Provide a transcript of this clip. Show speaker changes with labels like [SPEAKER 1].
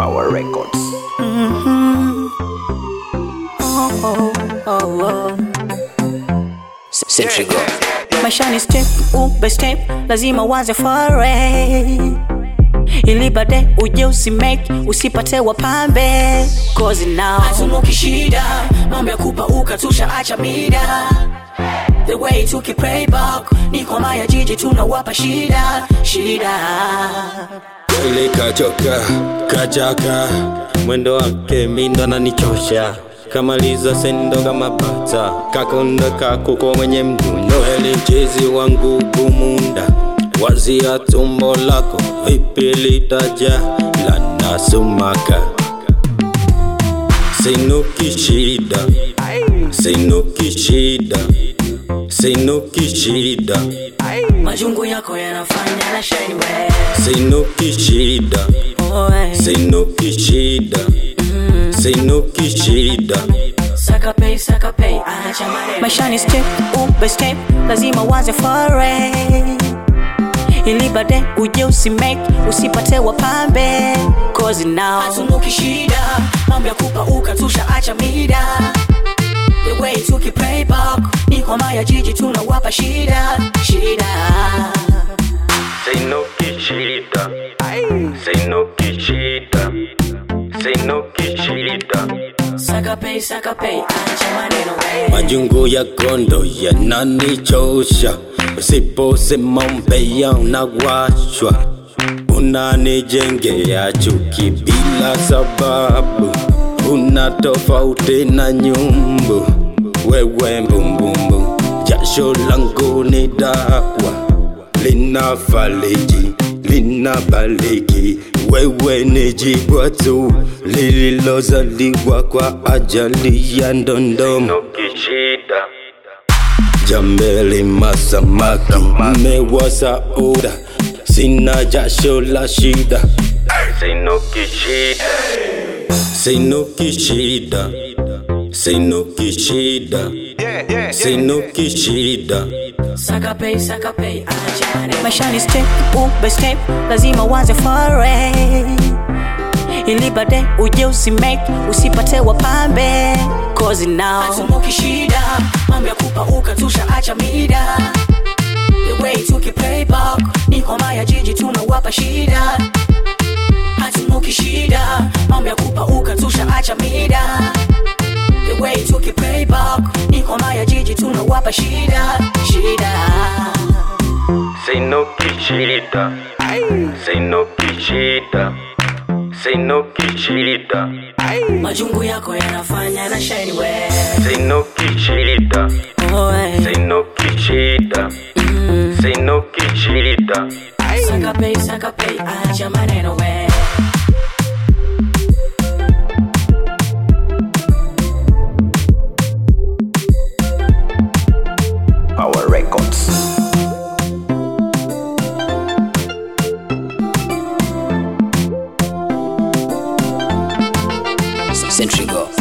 [SPEAKER 1] Power Records.
[SPEAKER 2] Oh, oh, oh.
[SPEAKER 1] Centrigo.
[SPEAKER 2] Maisha ni step ube step, lazima waze fare ili baadaye uje usimake usipate wapambe cause now
[SPEAKER 3] hatumuki shida mambo ya kupauka tushaacha mida the way tukipray back ni kwa maya jiji tunawapa shida shida
[SPEAKER 4] Kweli kachoka kachaka, mwendo wake mindo ananichosha kamaliza sendo kama bata kakonda kakuko mwenye mdundo Kweli mchezi wangu kumunda wazia tumbo lako vipi litaja lana sumaka sinuki shida sinuki shida sinuki shida
[SPEAKER 3] majungu yako yanafanya na shine way
[SPEAKER 4] sinuki shida
[SPEAKER 2] oh, eh.
[SPEAKER 4] sinuki shida sinuki shida
[SPEAKER 3] saka pay saka pay acha maneno
[SPEAKER 2] maisha ni step ube step, lazima waze fare ili baadaye uje usimake usipate wapambe cause now
[SPEAKER 3] hatumuki shida mambo ya kupauka tushaacha mida the way tukipray back ni kwa maya jiji tunawapa shida shida
[SPEAKER 4] sinuki shida sinuki shida sinuki shida
[SPEAKER 3] saka pay saka pay acha maneno way
[SPEAKER 4] majungu ya kondo yananichosha usiposema mbea unawashwa unanijengea chuki bila sababu una tofauti na nyumbu wewe mbumbumbu jasho langu ni dawa lina faliji lina baliki wewe ni jibwa tu lililozaliwa kwa ajali ya ndondomo jambeli masamaki mmewa sauda sina jasho la shida sinuki shida sinuki shida sinuki shida sinuki shida
[SPEAKER 3] saka pay saka pay acha maneno
[SPEAKER 2] maisha ni step ube step, lazima waze fare ili baadaye uje usimake usipate wapambe cause now
[SPEAKER 3] hatumuki shida mambo ya kupauka tushaacha mida the way tukipray back ni kwa maya jiji tunawapa shida hatumuki shida mambo ya kupauka tushaacha mida the way tukipray back ni kwa maya jiji tunawapa shida shida
[SPEAKER 4] sinuki shida sinuki shida sinuki shida
[SPEAKER 3] majungu yako yanafanya na shine way
[SPEAKER 4] sinuki shida
[SPEAKER 2] oh, eh.
[SPEAKER 4] sinuki shida sinuki shida
[SPEAKER 3] saka pay saka pay acha maneno way
[SPEAKER 1] Power Records. Centrigo.